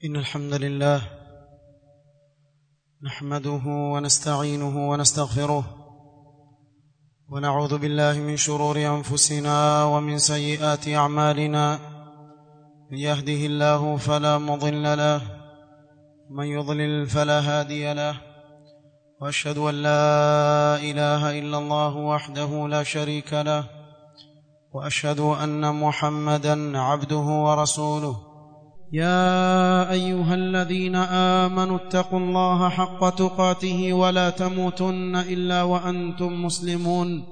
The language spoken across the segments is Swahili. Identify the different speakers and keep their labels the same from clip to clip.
Speaker 1: إن الحمد لله نحمده ونستعينه ونستغفره ونعوذ بالله من شرور أنفسنا ومن سيئات أعمالنا من يهده الله فلا مضل له من يضلل فلا هادي له وأشهد أن لا إله إلا الله وحده لا شريك له وأشهد أن محمدا عبده ورسوله يا ايها الذين امنوا اتقوا الله حق تقاته ولا تموتن الا وانتم مسلمون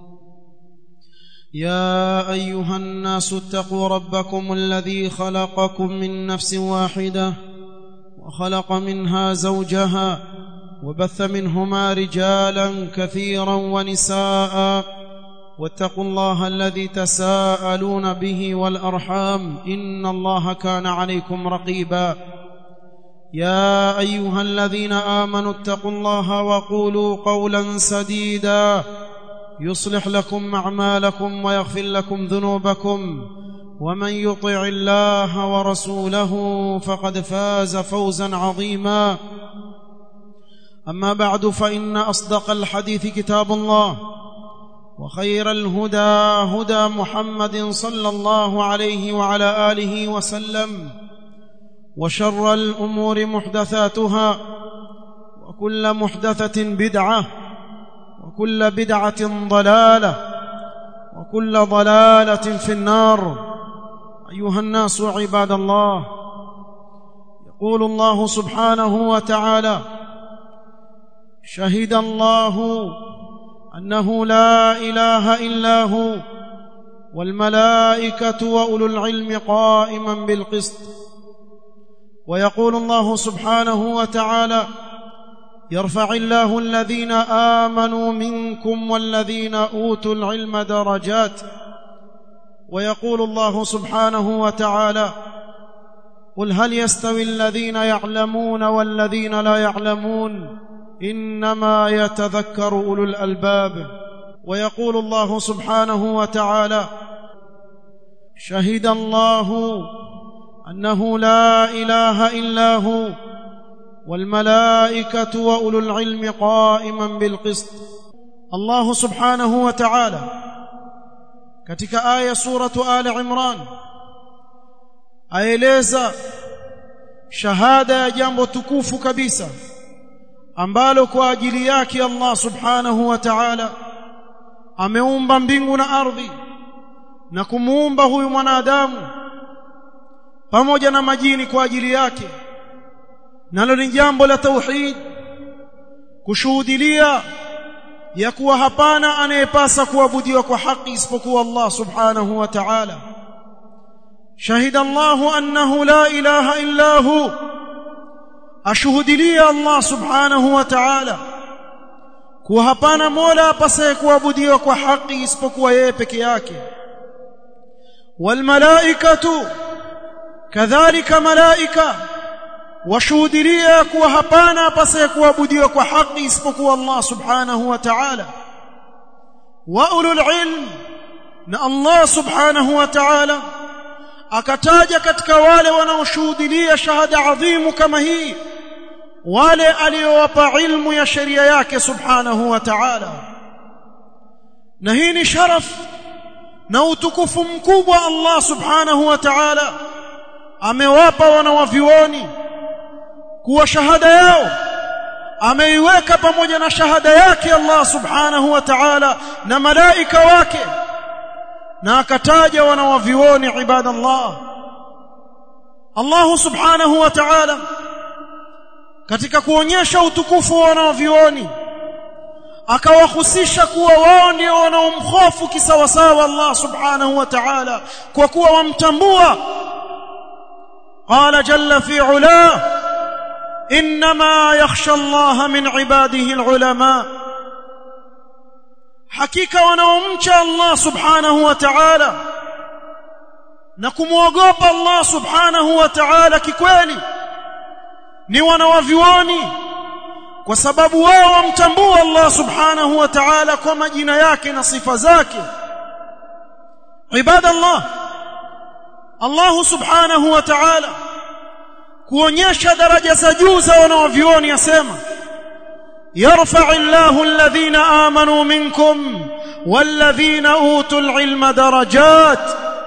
Speaker 1: يا ايها الناس اتقوا ربكم الذي خلقكم من نفس واحده وخلق منها زوجها وبث منهما رجالا كثيرا ونساء واتقوا الله الذي تساءلون به والارحام ان الله كان عليكم رقيبا يا ايها الذين امنوا اتقوا الله وقولوا قولا سديدا يصلح لكم اعمالكم ويغفر لكم ذنوبكم ومن يطع الله ورسوله فقد فاز فوزا عظيما اما بعد فان اصدق الحديث كتاب الله وخير الهدى هدى محمد صلى الله عليه وعلى اله وسلم وشر الامور محدثاتها وكل محدثه بدعه وكل بدعه ضلاله وكل ضلاله في النار ايها الناس عباد الله يقول الله سبحانه وتعالى شهد الله انه لا اله الا هو والملائكه واولو العلم قائما بالقسط ويقول الله سبحانه وتعالى يرفع الله الذين امنوا منكم والذين اوتوا العلم درجات ويقول الله سبحانه وتعالى قل هل يستوي الذين يعلمون والذين لا يعلمون انما يتذكر اولو الالباب ويقول الله سبحانه وتعالى شهد الله انه لا اله الا هو والملائكه واولو العلم قائما بالقسط الله سبحانه وتعالى katika aya suratu ali imran aeleza shahada ya jambo tukufu kabisa ambalo kwa ajili yake Allah subhanahu wa ta'ala ameumba mbingu na ardhi na kumuumba huyu mwanadamu pamoja na majini kwa ajili yake nalo ni jambo la tauhid kushuhudilia ya kuwa hapana anayepasa kuabudiwa kwa haki isipokuwa Allah subhanahu wa ta'ala shahida Allah annahu la ilaha illa hu ashuhudilia Allah subhanahu wa ta'ala kuwa hapana mola apasaye kuabudiwa kwa haki isipokuwa yeye peke yake walmalaikatu kadhalika malaika washuhudilia kuwa hapana apasaye kuabudiwa kwa haki isipokuwa Allah subhanahu wa ta'ala wa ulul ilm na Allah subhanahu wa ta'ala akataja katika wale wanaoshuhudilia shahada adhimu kama hii wale aliowapa ilmu ya sheria yake subhanahu wa ta'ala na hii ni sharaf na utukufu mkubwa Allah subhanahu wa ta'ala amewapa wanawavioni kuwa shahada yao ameiweka pamoja na shahada yake Allah subhanahu wa ta'ala na malaika wake na akataja wanawavioni ibadallah Allah subhanahu wa ta'ala katika kuonyesha utukufu wa wanaovioni akawahusisha kuwa wao ndio wanaomhofu kisawasawa Allah subhanahu wa ta'ala kwa kuwa wamtambua qala jalla fi ula inma yakhsha Allah min ibadihi alulama hakika wanaomcha Allah subhanahu wa ta'ala na kumwogopa Allah subhanahu wa ta'ala kikweli ni wanawavioni kwa sababu wao wamtambua Allah subhanahu wa ta'ala kwa majina yake na sifa zake ibadallah Allah subhanahu wa ta'ala kuonyesha daraja za juu za wanaovioni asema يرفع الله الذين آمنوا منكم والذين أوتوا العلم درجات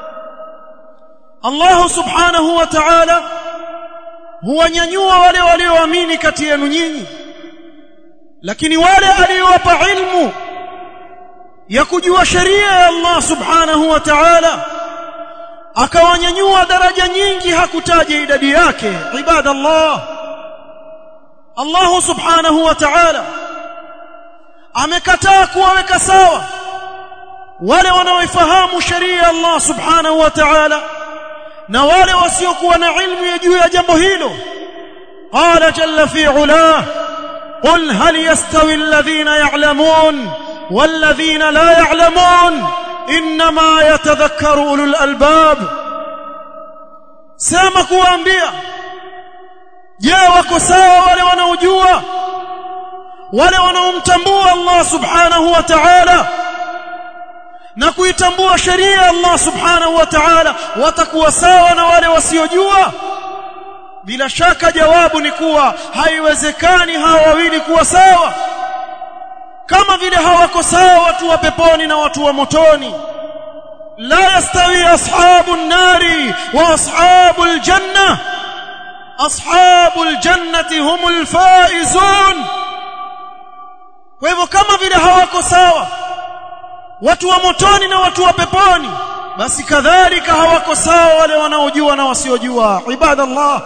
Speaker 1: الله سبحانه وتعالى هو nyanyua wale walioamini kati yenu nyinyi lakini wale aliowapa ilmu ya kujua sheria ya Allah subhanahu wa ta'ala akawanyanyua daraja nyingi hakutaja idadi yake ibadallah Allah subhanahu wa ta'ala amekataa kuwaweka sawa wale wanaoifahamu sheria ya Allah subhanahu wa ta'ala na wale wasiokuwa na ilmu ya juu ya jambo hilo qala jalla fi ulah qul hal yastawi alladhina ya'lamun والذين لا يعلمون انما يتذكر اولو الالباب sema kuambia je wako sawa wale wanaojua wale wanaomtambua Allah subhanahu wa ta'ala na kuitambua sheria ya Allah subhanahu wa ta'ala watakuwa sawa na wale wasiojua bila shaka jawabu ni kuwa haiwezekani hawa wawili kuwa sawa kama vile hawako sawa watu wa peponi na watu wa motoni la yastawi ashabu an-nari wa ashabu al-janna ashabu al-jannati humul faizun kwa hivyo kama vile hawako sawa watu wa motoni na watu wa peponi basi kadhalika hawako sawa wale wanaojua na wasiojua ibadallah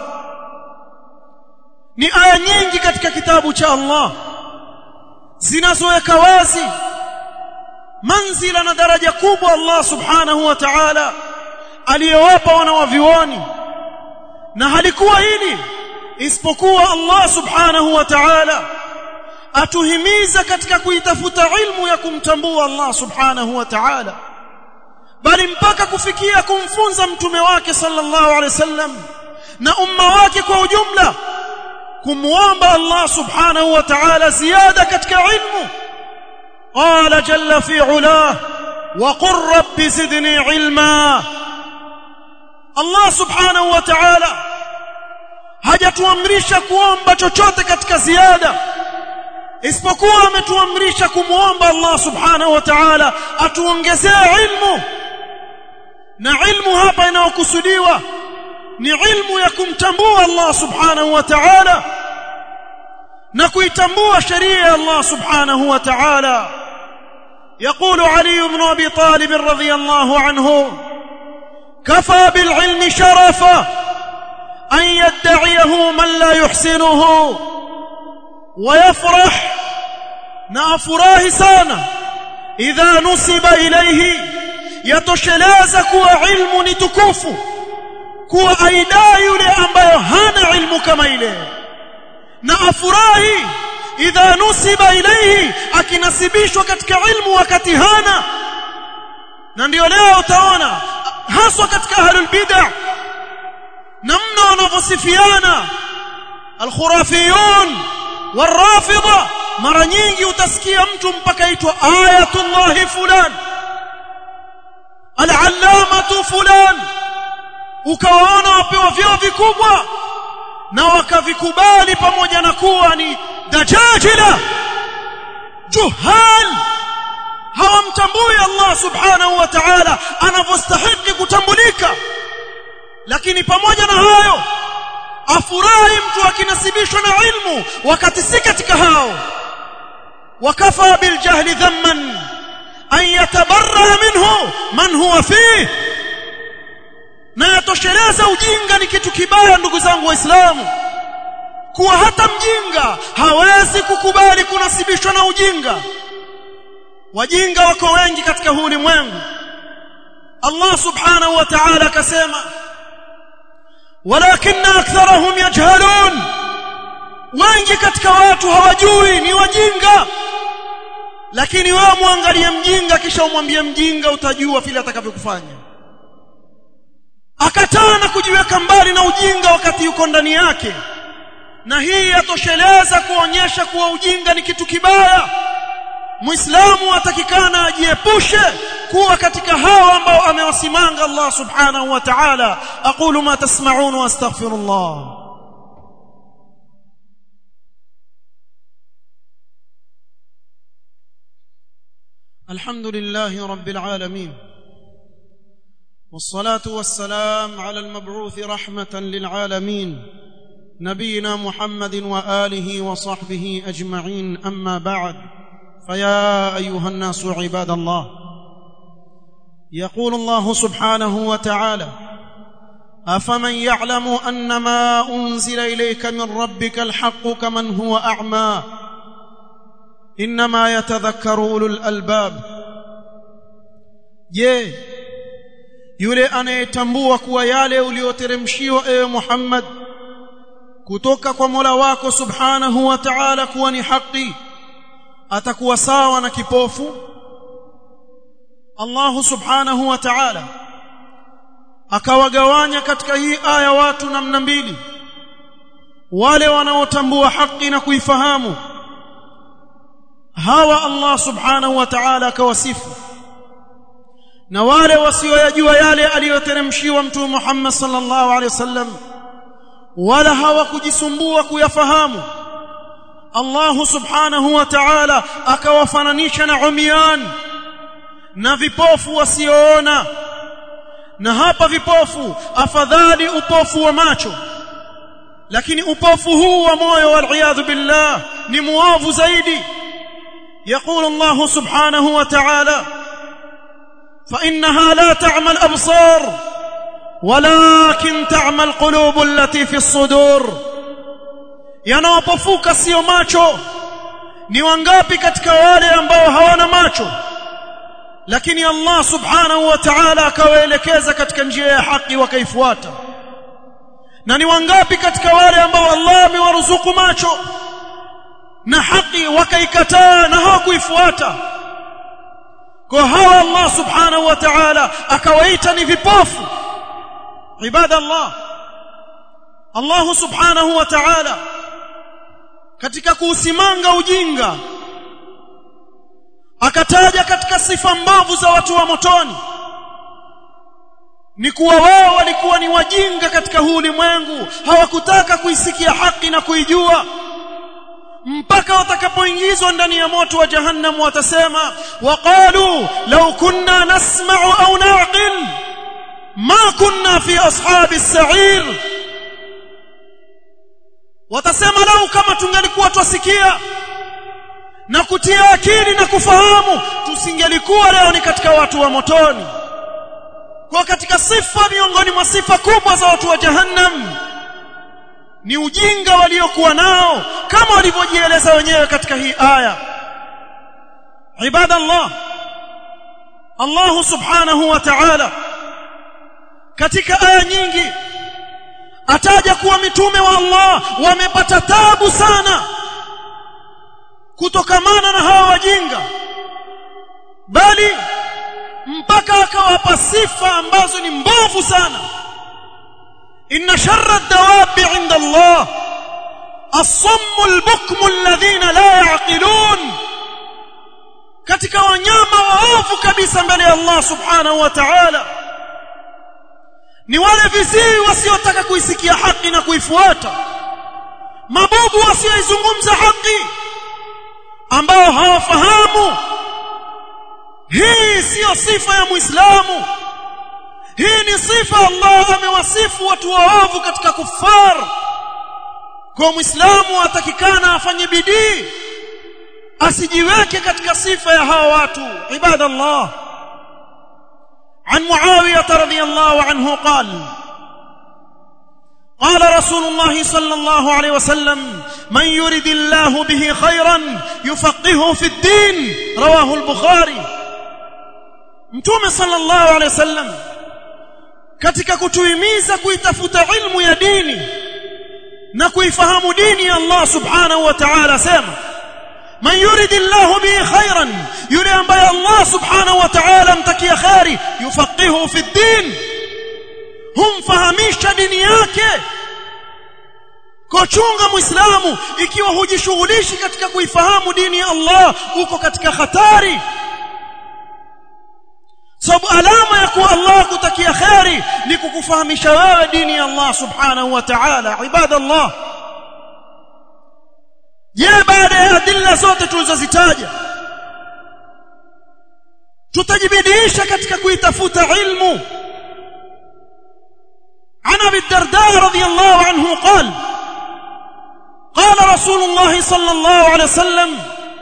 Speaker 1: ni aya nyingi katika kitabu cha Allah zinazoweka wazi manzila na daraja kubwa Allah subhanahu wa ta'ala aliyowapa wanawavioni na halikuwa hili isipokuwa Allah subhanahu wa ta'ala atuhimiza katika kuitafuta ilmu ya kumtambua Allah subhanahu wa ta'ala bali mpaka kufikia kumfunza mtume wake sallallahu alaihi wasallam na umma wake kwa ujumla kumwomba Allah subhanahu wa ta'ala ziada katika ilmu qala jalla fi ulah wa qur rabbi zidni ilma Allah subhanahu wa ta'ala hajatuamrisha kuomba chochote katika ziada isipokuwa ametuamrisha kumwomba Allah subhanahu wa ta'ala atuongezee ilmu na ilmu hapa inayokusudiwa ni ilmu ya kumtambua Allah subhanahu wa ta'ala na kuitambua sheria ya Allah subhanahu wa ta'ala يقول علي بن ابي طالب رضي الله عنه كفى بالعلم شرفا ان يدعيه من لا يحسنه ويفرح نافراه sana idha nusiba ilayhi yatosheleza kuwa ilmu ni tukufu kuwa aidai yule ambayo hana ilmu kama ile na afurahi idha nusiba ilayhi akinasibishwa katika ilmu wakati hana na ndio leo utaona haswa katika ahlul bid'ah namna wanavyosifiana alkhurafiyun warafidha mara nyingi utasikia mtu mpaka aitwa ayatullahi fulan al-allamatu fulan ukawaona wapewa vyeo vikubwa na wakavikubali pamoja na kuwa ni dajajila juhal hawamtambui Allah subhanahu wa ta'ala anavyostahili kutambulika lakini pamoja na hayo afurahi mtu akinasibishwa na ilmu wakati si katika hao wakafa biljahli dhamman an yatabarra minhu man huwa fihi na yatosheleza ujinga ni kitu kibaya ndugu zangu waislamu kuwa hata mjinga hawezi kukubali kunasibishwa na ujinga wajinga wako wengi katika huu ulimwengu Allah subhanahu wa ta'ala akasema walakin aktharahum yajhalun wengi katika watu hawajui ni wajinga lakini wewe muangalie mjinga kisha umwambie mjinga utajua vile atakavyokufanya akataa na kujiweka mbali na ujinga wakati yuko ndani yake na hii yatosheleza kuonyesha kuwa ujinga ni kitu kibaya muislamu atakikana ajiepushe kuwa katika hao ambao amewasimanga Allah subhanahu wa ta'ala aqulu ma tasma'un wa astaghfirullah الحمد لله رب العالمين والصلاه والسلام على المبعوث رحمه للعالمين نبينا محمد واله وصحبه اجمعين اما بعد فيا ايها الناس عباد الله يقول الله سبحانه وتعالى افمن يعلم ان ما انزل اليك من ربك الحق كمن هو اعمى انما يتذكر اولو الالباب je yule anayetambua kuwa yale uliyoteremshiwa ewe Muhammad kutoka kwa Mola wako Subhanahu wa Ta'ala kuwa ni haki atakuwa sawa na kipofu Allah Subhanahu wa Ta'ala akawagawanya katika hii aya watu namna mbili wale wanaotambua haki na kuifahamu hawa Allah Subhanahu wa Ta'ala akawasifu na wale wasioyajua yale aliyoteremshiwa mtume Muhammad sallallahu alaihi wasallam wala hawakujisumbua kuyafahamu Allah subhanahu wa ta'ala akawafananisha na umyan na vipofu wasioona na hapa vipofu afadhali upofu wa macho lakini upofu huu wa moyo wal billah ni muovu zaidi يقول الله سبحانه وتعالى فإنها لا تعمى الأبصار ولكن تعمى القلوب التي في الصدور yanawapofuka sio macho ni wangapi katika wale ambao hawana macho lakini Allah subhanahu wa ta'ala akawaelekeza katika njia ya haki wakaifuata na ni wangapi katika wale ambao Allah amewaruzuku macho na haki wakaikataa na hawakuifuata kwa hawa Allah subhanahu wa ta'ala akawaita ni vipofu ibada Allah Allah subhanahu wa ta'ala katika kuusimanga ujinga akataja katika sifa mbovu za watu wa motoni ni kuwa wao walikuwa ni wajinga katika huu ulimwengu hawakutaka kuisikia haki na kuijua mpaka watakapoingizwa ndani ya moto wa jahannam watasema waqalu law kunna nasma'u au na'qil ma kunna fi ashabi as-sa'ir watasema lau kama tungelikuwa twasikia na kutia akili na kufahamu tusingelikuwa leo ni katika watu wa motoni kwa katika sifa miongoni mwa sifa kubwa za watu wa jahannam ni ujinga waliokuwa nao kama walivyojieleza wenyewe katika hii aya ibadallah Allah subhanahu wa ta'ala katika aya nyingi ataja kuwa mitume wa Allah wamepata tabu sana kutokamana na hawa wajinga bali mpaka akawapa sifa ambazo ni mbovu sana إن شر الدواب عند الله الصم البكم الذين لا يعقلون katika wanyama waovu kabisa mbele ya Allah subhanahu wa ta'ala ni wale viziwi wasiotaka kuisikia haki na kuifuata mabubu wasioizungumza haki ambao hawafahamu hii siyo sifa ya muislamu hii ni sifa Allah amewasifu watu waovu katika kufar kwa muislamu atakikana afanye bidii asijiweke katika sifa ya hawa watu ibadallah عن معاوية رضي الله عنه قال قال رسول الله صلى الله عليه وسلم من يرد الله به خيرا يفقهه في الدين رواه البخاري متوم صلى الله عليه وسلم katika kutuhimiza kuitafuta ilmu ya dini na kuifahamu dini ya Allah subhanahu wa ta'ala sema man yuridillahu bihi khairan yule ambaye Allah subhanahu wa ta'ala mtakia khairi yufaqihu fi din humfahamisha dini yake kochunga muislamu ikiwa hujishughulishi katika kuifahamu dini ya Allah uko katika hatari sababu alama ya kuwa Allah kutakia khairi ni kukufahamisha wewe dini ya Allah subhanahu wa ta'ala ibadallah je baada ya adilla zote tulizozitaja tutajibidiisha katika kuitafuta ilmu عن ابي الدرداء رضي الله عنه قال قال رسول الله صلى الله عليه وسلم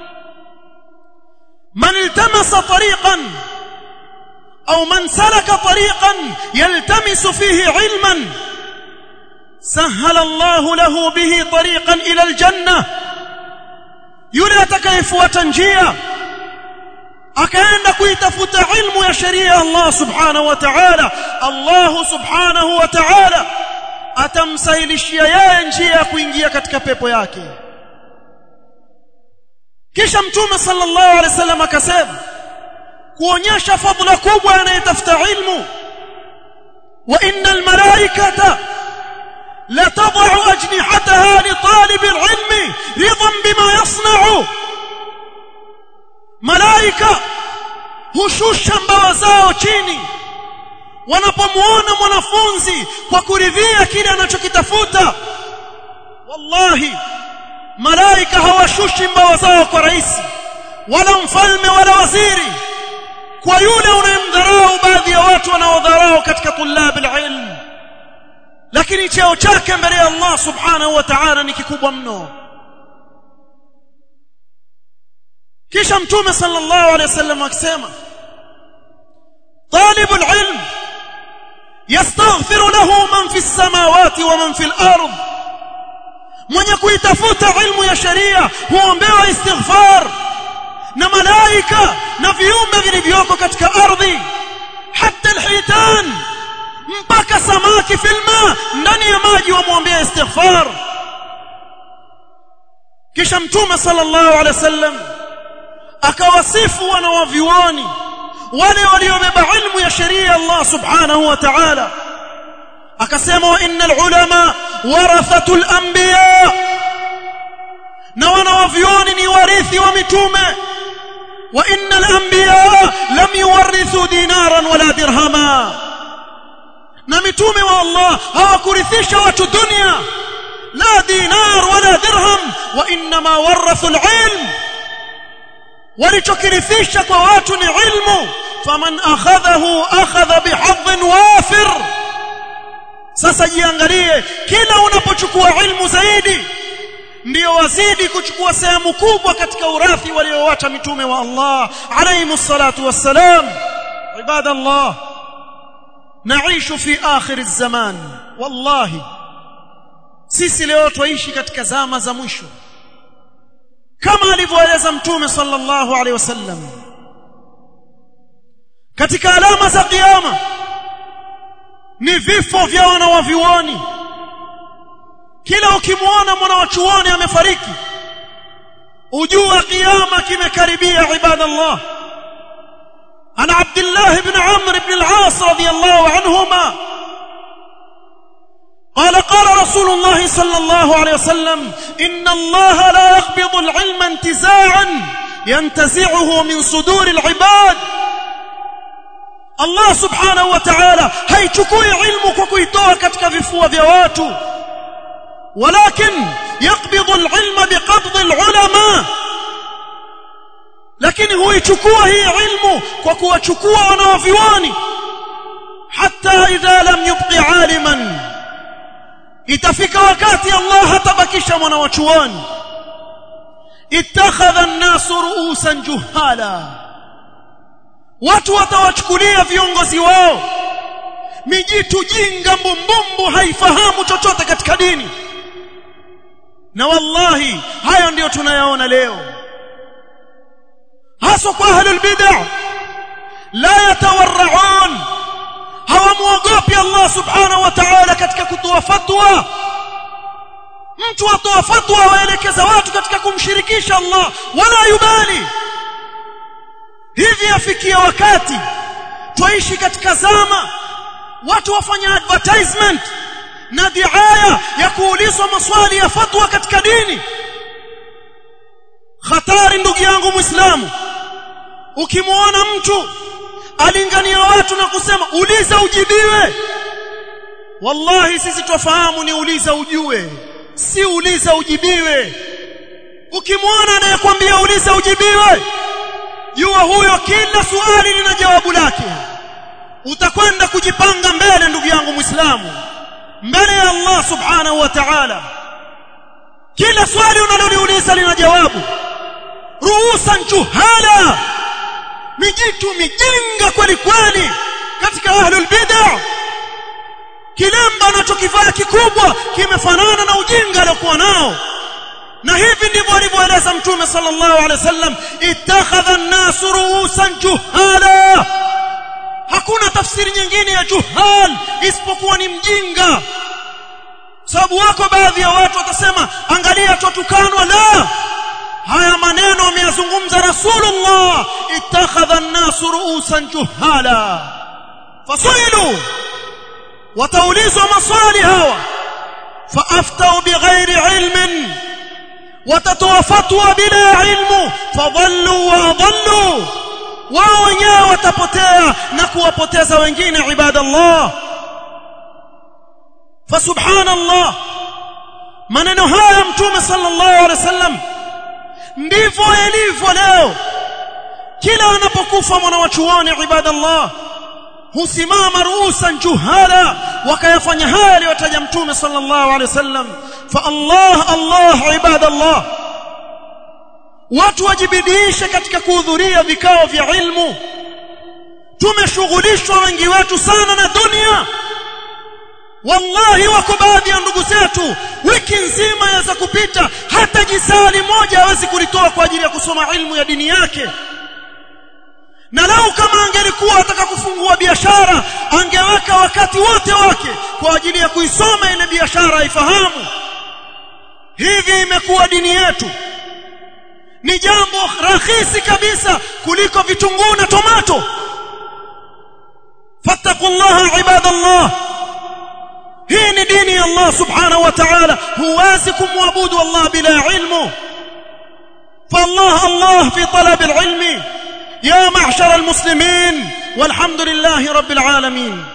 Speaker 1: من التمس طريقا او من سلك طريقا يلتمس فيه علما سهل الله له به طريقا الى الجنه yule atakayefuata njia akaenda kuitafuta ilmu ya sheria ya Allah subhanahu wa ta'ala Allah subhanahu wa ta'ala atamsahilishia yeye njia ya kuingia katika pepo yake kisha mtume sallallahu alaihi wasallam akasema kuonyesha fadhila kubwa anayetafuta ilmu wa innal malaikata la tad'u ajnihataha li talib al-ilm ridan bima yasna'u malaika hushusha mbawa zao chini wanapomuona mwanafunzi kwa kuridhia kile anachokitafuta wallahi malaika hawashushi mbawa zao kwa rais wala mfalme wala waziri kwa yule unayemdharau baadhi ya watu wanaodharau katika tulab alilm lakini cheo chake mbele ya Allah subhanahu wa ta'ala ni kikubwa mno kisha mtume sallallahu alayhi wasallam akisema طالب العلم يستغفر له من في السماوات ومن في الارض mwenye kuitafuta ilmu ya sharia huombewa istighfar na malaika na viumbe vilivyoko katika ardhi hata alhitan mpaka samaki filma ndani ya maji wamwombea istighfar kisha mtume sallallahu alaihi wasallam akawasifu wanawavyuoni wale waliobeba ilmu ya sheria Allah subhanahu wa ta'ala akasema wa innal ulama warathatul anbiya na wanawavyuoni ni warithi wa mitume wa innal anbiya lam yuwarithu dinaran wala dirhama na mitume wa Allah hawakurithisha watu dunia la dinar wala dirham wa inma warathu alilm walichokirithisha kwa watu ni ilmu faman akhadhahu akhadha bihadhin wafir sasa jiangalie kila unapochukua ilmu zaidi ndio wazidi kuchukua sehemu kubwa katika urathi waliowacha mitume wa Allah alayhi salatu wassalam ibada Allah نعيش في آخر الزمان والله sisi leo twaishi katika zama za mwisho kama alivyoeleza mtume sallallahu alaihi wasallam katika alama za kiyama ni vifo vya wanawavyuoni kila ukimwona mwanawachuoni amefariki ujua kiyama kimekaribia ibadallah عن عبد الله بن عمرو بن العاص رضي الله عنهما قال قال رسول الله صلى الله عليه وسلم إن الله لا يقبض العلم انتزاعا ينتزعه من صدور العباد الله سبحانه وتعالى هيchukui ilmu kwa kuitoa katika vifua vya watu ولكن يقبض العلم بقبض العلماء lakini huichukua hii ilmu kwa kuwachukua wanaovioni hata idha lam yubqi aliman itafika wakati Allah hatabakisha mwanawachuoni ittakhadha an-nasu ru'usan juhala watu watawachukulia viongozi wao mijitu jinga mbumbumbu haifahamu chochote katika dini na wallahi hayo ndiyo tunayaona leo hasa kwa ahlul bid'ah la yatawarraun hawamwogopi Allah subhanahu wa ta'ala katika kutoa fatwa mtu atoa fatwa waelekeza watu katika kumshirikisha Allah wala yubali hivi afikia wakati twaishi katika zama watu wafanya advertisement na diaya ya kuulizwa maswali ya fatwa katika dini hatari ndugu yangu muislamu ukimwona mtu alingania watu na kusema uliza ujibiwe wallahi sisi twafahamu ni uliza ujue si uliza ujibiwe ukimwona anayekwambia uliza ujibiwe jua huyo kila swali lina jawabu lake utakwenda kujipanga mbele ndugu yangu muislamu mbele ya Allah subhanahu wa ta'ala kila swali unaloliuliza lina jawabu ruusan juhala mijitu mijinga kweli kweli katika ahlul bid'ah kilemba anachokivaa kikubwa kimefanana na ujinga aliokuwa nao na hivi ndivyo alivyoeleza mtume sallallahu alaihi wasallam ittakhadha an-nas ruusan juhala hakuna tafsiri nyingine ya juhal isipokuwa ni mjinga sababu wako baadhi ya watu watasema angalia tutukanwa la haya maneno ameyazungumza rasulullah ittakhadha an-nas ruusan juhala fasailu wataulizwa maswali hawa faaftau bighairi ilmin watatoa fatwa bila ilmu fadhallu wa adallu wao wenyewe watapotea na kuwapoteza wengine ibadallah fasubhanallah maneno haya mtume sallallahu alaihi wasallam ndivyo yalivyo leo kila anapokufa mwanawachuoni ibadallah husimama ruusan juhala wakayafanya haya aliyotaja mtume sallallahu alaihi wasallam fa Allah Allah ibadallah watu wajibidiishe katika kuhudhuria vikao vya ilmu tumeshughulishwa wengi wetu sana na dunia wallahi wako baadhi ya ndugu zetu wiki nzima yaweza kupita hata jisali moja hawezi kulitoa kwa ajili ya kusoma ilmu ya dini yake na lau kama angelikuwa ataka kufungua biashara angeweka wakati wote wake kwa ajili ya kuisoma ile biashara aifahamu hivi imekuwa dini yetu ni jambo rahisi kabisa kuliko vitunguu na tomato fattaqullaha ibadallah hii ni dini ya Allah subhanahu wa ta'ala huwezi kumwabudu Allah bila ilmu فالله الله في طلب العلم يا معشر المسلمين والحمد لله رب العالمين